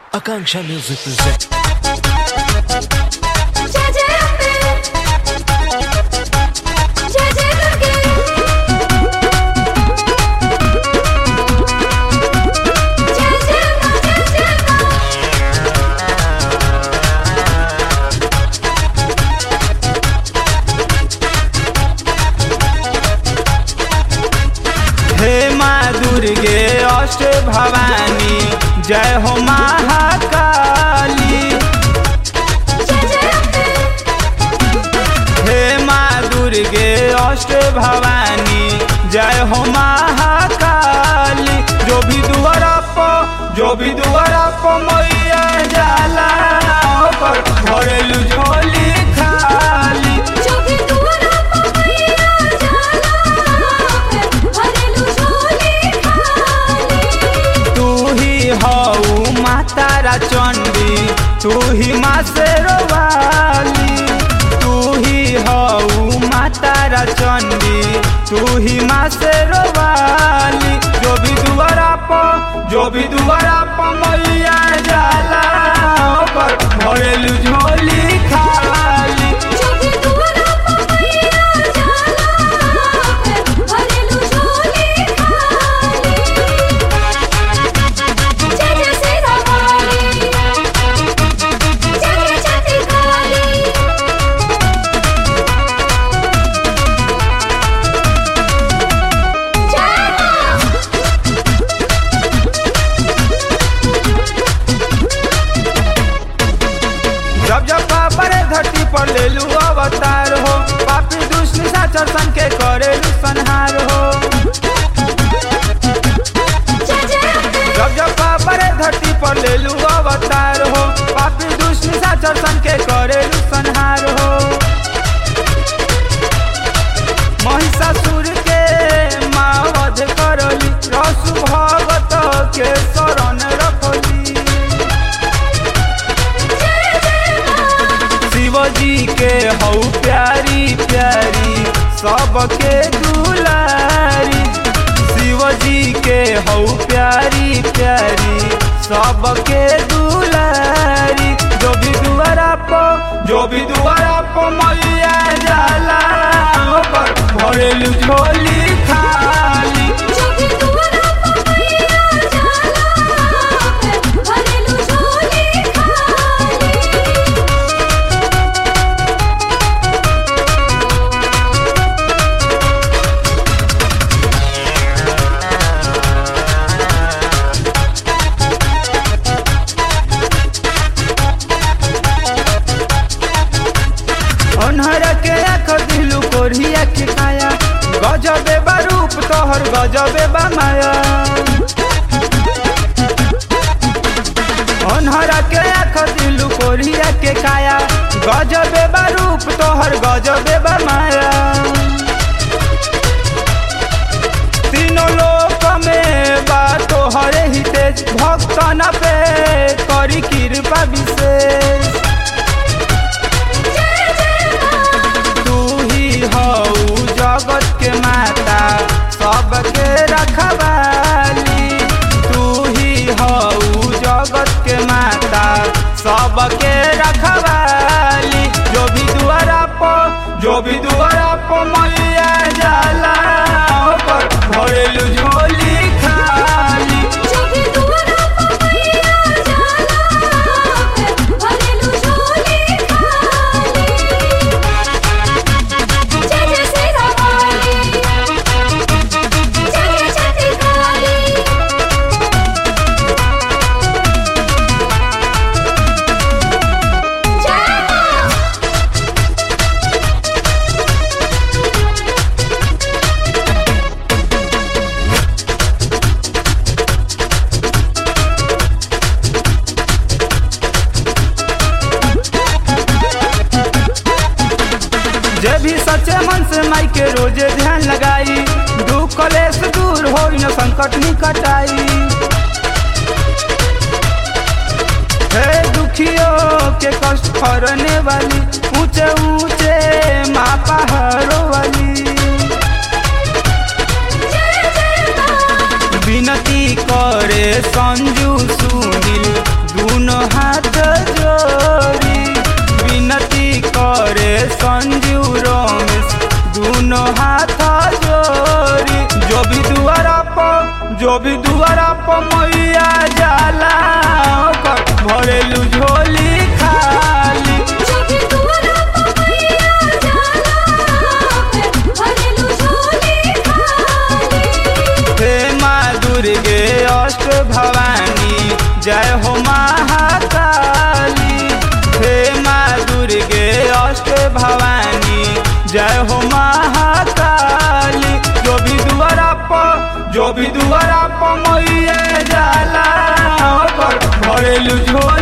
Akanksha Music presents. जय जय अम्बे जय जय दुर्गे जय जय मां जय जय मां हे माँ दुर्गे अष्ट भवानी जय हो महाकाली जय जय अम्बे हे माँ दुर्गे अष्ट भवानी जय हो महाकाली जो भी दुआरा प जो भी दुआरा प मैया जाला ओकर भरेलु झोली खाली जो भी दुआरा पर मैया जाला भरेलु झोली खाली तू ही हऊ मातारा चंडी तू ही माँ शेरवाली तू ही हऊ मातारा चंडी तू ही माँ शेरवाली जो भी दुआरा प जो भी दुआरा प मैया जाला ओकर भरेलु झोली खाली जो भी दुआरा पर मैया जाला भरेलु झोली खाली जय जय सीता काली जय जय छठी काली जय मां जब जब पापरे धरती पर ले लू अवतार हो पापी दुष्ट निशाचर सन के करेलू संहार हो जय जय अम्बे जब जब पापरे धरती पर ले लू अवतार हो पापी दुष्ट निशाचर सन के करेलू संहार हो महिषासुर के मावध करली रसु भगत के शरण रखली शिवजी के हऊ प्यारी प्यारी सबके दुलारी शिवजी के हऊ प्यारी प्यारी सबके दुलारी जो भी दुआरा प जो भी दुआरा प मैया जाला ओकर भरेलु झोली खाली जो भी दुआरा पर मैया जाला भरेलु झोली खाली अनहर के आँख दिलू कोरिया के काया गजबे बा रूप तोहर गजबे बा माया अनहर के आँख दिलू कोरिया के काया गजबे बा रूप तोहर गजबे बा माया तीनों लोक में बा तोहरे ही तेज भक्तन पे करी कृपा विशेष तू ही हऊ जगत के माता सबके रखवाली तू ही हऊ जगत के माता सबके रखवाली जो भी दुआरा प जो भी दुआरा प मैया जाला ओकर भरेलु झोली खाली जो भी दुआरा पर मैया जाला भरेलु झोली खाली जय जय सीता काली जय जय छठी काली जय मां जे भी सच्चे मन से माई के रोजे ध्यान लगाई दुख कलेश दूर हो न संकट निकट आई हे दुखियों के कष्ट हरने वाली ऊंचे ऊंचे माँ पहाड़ों वाली विनती करे संजू सुनील दून जो भी दुआरा पर मैया जाला ओकर भरेलू झोली खाली जब दुआरा पर मैया जाला पे भरेलू झोली खाली हे माँ दुर्गे अष्ट भवानी जय हो महाकाली हे माँ दुर्गे अष्ट भवानी जय हो महाकाली जो भी दुआरा पर जो भी दुआरा पर मैया जाला ओकर भरेलू झोली